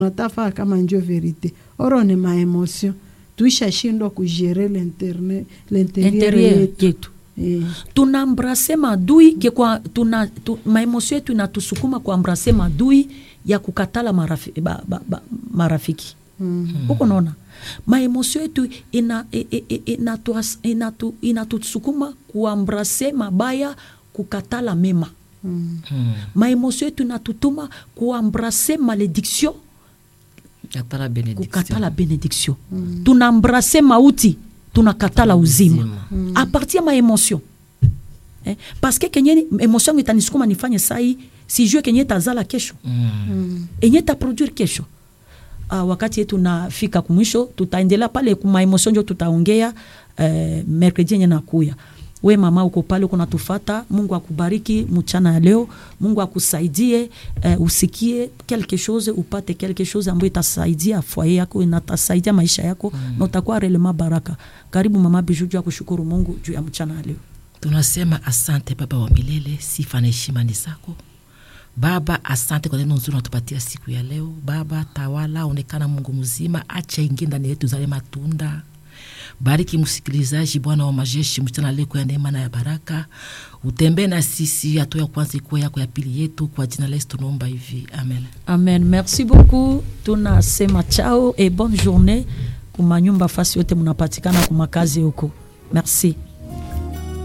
natafaa kama njo verite oro ni maemotion tuishashindwa kugere l'interne- l'interieur interieur yetu yetu Eh, tunaambrase madui ke kwa tuna tu, maemosio yetu inatusukuma kuambrase madui ya kukatala marafi, ba, ba, ba, marafiki mm. huko naona maemosio yetu ina, i- i- i- inatu- inatu- inatusukuma kuambrase mabaya kukatala mema Mm. maemosio yetu inatutuma kuambrase malediction Katala benediction. kukatala benediction tunaambrase mauti tunakatala uzima Uzima. a partir ya maémotion eh? parce que kenye émotion yangu itanisukuma nifanye sai sijue kenye tazala kesho Mm. enye taproduire kesho uh, wakati yetu nafika kumwisho tutaendelea pale kumaemotion njo tutaongea uh, mercredi yenye nakuya we mama uko pale uko natufata mungu akubariki mchana ya leo mungu akusaidie uh, usikie quelque chose upate quelque chose ambayo itasaidia foye yako inatasaidia maisha yako mm. na utakuwa relema baraka karibu mama biju juu ya kushukuru mungu juu ya mchana ya leo tunasema asante baba wa milele sifa na heshima ni zako baba asante kwa neno nzuri unatupatia siku ya leo baba tawala onekana mungu mzima acha ingie ndani yetu zale matunda bariki msikilizaji bwana wa majeshi mchana leo ya neema na ya baraka utembee na sisi hatua ya kwanza ikuwa yako ya pili yetu kwa jina la yesu tunaomba hivi amen amen merci beaucoup tunasema chao et bonne journée kumanyumba fasi yote munapatikana kumakazi huko merci